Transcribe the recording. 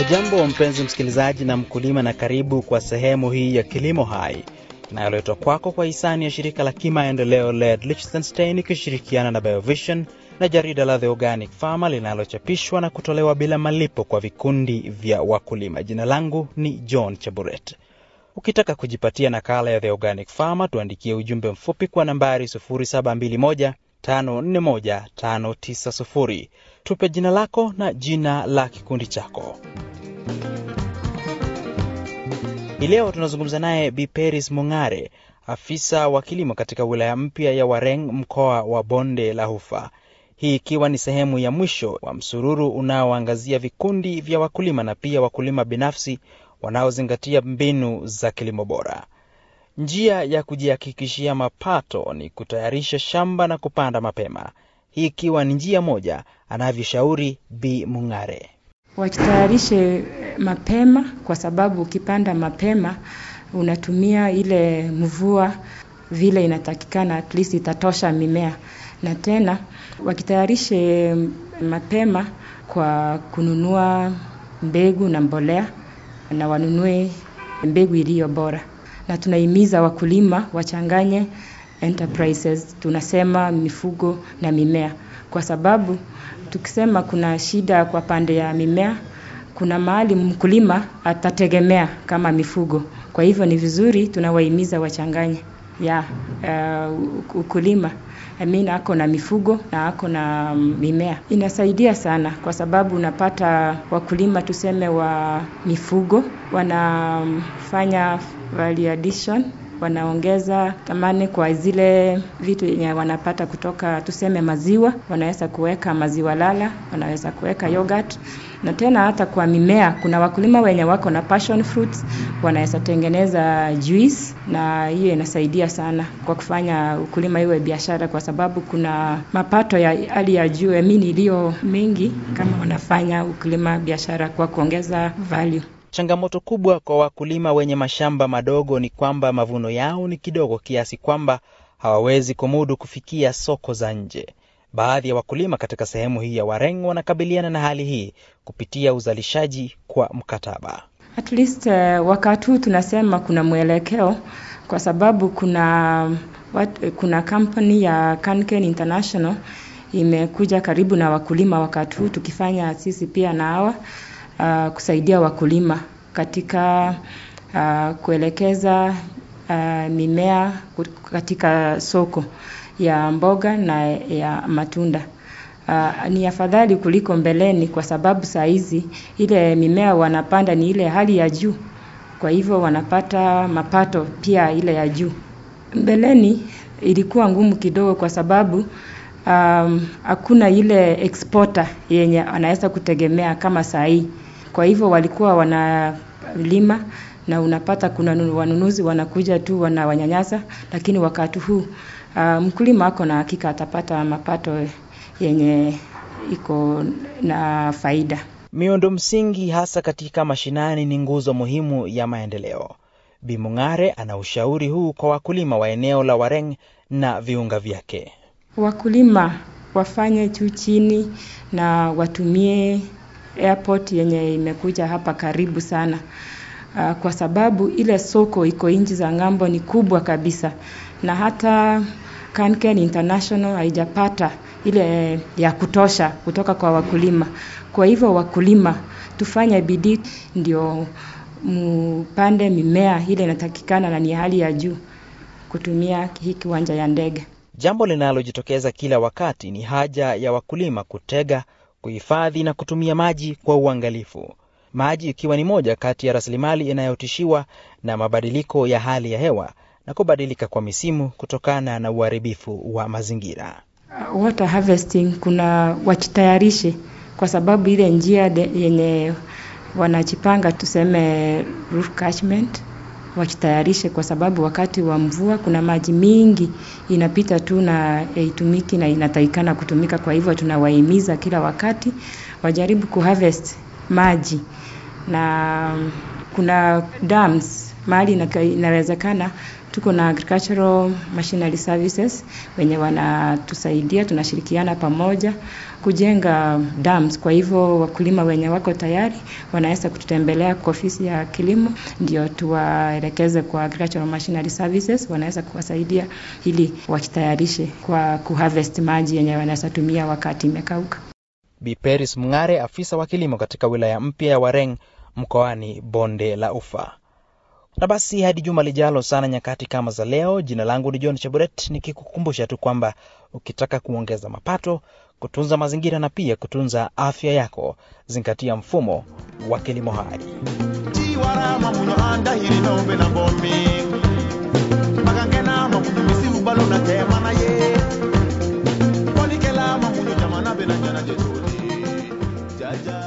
Hujambo mpenzi msikilizaji na mkulima, na karibu kwa sehemu hii ya Kilimo Hai inayoletwa kwako kwa hisani ya shirika la kimaendeleo LED Liechtenstein ikishirikiana na Biovision na jarida la The Organic Farmer linalochapishwa na kutolewa bila malipo kwa vikundi vya wakulima. Jina langu ni John Chaburet. Ukitaka kujipatia nakala ya The Organic Farmer, tuandikie ujumbe mfupi kwa nambari 0721 541 590. Tupe jina lako na jina la kikundi chako. Hii leo tunazungumza naye Bi Peris Mung'are, afisa wa kilimo katika wilaya mpya ya Wareng, mkoa wa Bonde la Ufa, hii ikiwa ni sehemu ya mwisho wa msururu unaoangazia vikundi vya wakulima na pia wakulima binafsi wanaozingatia mbinu za kilimo bora. Njia ya kujihakikishia mapato ni kutayarisha shamba na kupanda mapema, hii ikiwa ni njia moja, anavyoshauri Bi Mung'are. Wajitayarishe mapema kwa sababu ukipanda mapema unatumia ile mvua vile inatakikana, at least itatosha mimea. Na tena wakitayarishe mapema kwa kununua mbegu na mbolea, na wanunue mbegu iliyo bora. Na tunahimiza wakulima wachanganye enterprises, tunasema mifugo na mimea, kwa sababu tukisema kuna shida kwa pande ya mimea, kuna mahali mkulima atategemea kama mifugo. Kwa hivyo ni vizuri tunawahimiza wachanganye ya uh, ukulima I mean, ako na mifugo na ako na mimea. Inasaidia sana kwa sababu unapata wakulima tuseme wa mifugo wanafanya value addition wanaongeza thamani kwa zile vitu yenye wanapata kutoka tuseme maziwa, wanaweza kuweka maziwa lala, wanaweza kuweka yogurt. Na tena hata kwa mimea, kuna wakulima wenye wako na passion fruits, wanaweza tengeneza juice, na hiyo inasaidia sana kwa kufanya ukulima iwe biashara, kwa sababu kuna mapato ya hali ya juu emini iliyo mengi kama wanafanya ukulima biashara kwa kuongeza value. Changamoto kubwa kwa wakulima wenye mashamba madogo ni kwamba mavuno yao ni kidogo kiasi kwamba hawawezi kumudu kufikia soko za nje. Baadhi ya wakulima katika sehemu hii ya Wareng wanakabiliana na hali hii kupitia uzalishaji kwa mkataba. At least uh, wakati huu tunasema kuna mwelekeo kwa sababu kuna wat, kuna kampuni ya Canken International imekuja karibu na wakulima wakati huu tukifanya sisi pia na hawa uh, kusaidia wakulima katika uh, kuelekeza uh, mimea katika soko ya mboga na ya matunda. Uh, ni afadhali kuliko mbeleni kwa sababu saa hizi ile mimea wanapanda ni ile hali ya juu, kwa hivyo wanapata mapato pia ile ya juu. Mbeleni ilikuwa ngumu kidogo kwa sababu um, hakuna ile exporter yenye anaweza kutegemea kama saa hii kwa hivyo walikuwa wanalima na unapata kuna wanunuzi wanakuja tu wanawanyanyasa, lakini wakati huu uh, mkulima ako na hakika atapata mapato yenye iko na faida. Miundo msingi hasa katika mashinani ni nguzo muhimu ya maendeleo. Bi Mung'are ana ushauri huu kwa wakulima wa eneo la Wareng na viunga vyake. Wakulima wafanye juu chini na watumie airport yenye imekuja hapa karibu sana. Uh, kwa sababu ile soko iko nchi za ng'ambo ni kubwa kabisa, na hata Canken International haijapata ile ya kutosha kutoka kwa wakulima. Kwa hivyo wakulima, tufanye bidii ndio mpande mimea ile inatakikana na ni hali ya juu kutumia hii kiwanja ya ndege. Jambo linalojitokeza kila wakati ni haja ya wakulima kutega kuhifadhi na kutumia maji kwa uangalifu, maji ikiwa ni moja kati ya rasilimali inayotishiwa na mabadiliko ya hali ya hewa na kubadilika kwa misimu kutokana na uharibifu wa mazingira. Water harvesting kuna wajitayarishe, kwa sababu ile njia yenye wanajipanga tuseme roof catchment wajitayarishe, kwa sababu wakati wa mvua kuna maji mingi inapita tu na haitumiki na inatakikana kutumika. Kwa hivyo tunawahimiza kila wakati wajaribu kuharvest maji, na kuna dams mahali inawezekana tuko na agricultural machinery services wenye wanatusaidia, tunashirikiana pamoja kujenga dams. Kwa hivyo wakulima wenye wako tayari wanaweza kututembelea kwa ofisi ya kilimo, ndio tuwaelekeze kwa agricultural machinery services, wanaweza kuwasaidia ili wakitayarishe kwa kuharvest maji yenye wanaweza tumia wakati imekauka. Bi Peris Mng'are, afisa wa kilimo katika wilaya mpya ya Wareng mkoani Bonde la Ufa. Na basi hadi juma lijalo sana nyakati kama za leo, jina langu ni John Cheburet, nikikukumbusha tu kwamba ukitaka kuongeza mapato, kutunza mazingira na pia kutunza afya yako, zingatia mfumo wa kilimo hai. chiwarama muno andahiri nombe na bomi magangena mamunyo misimu balo na tema na ye konikela mamunyo jamana bena nyana jetoni jaja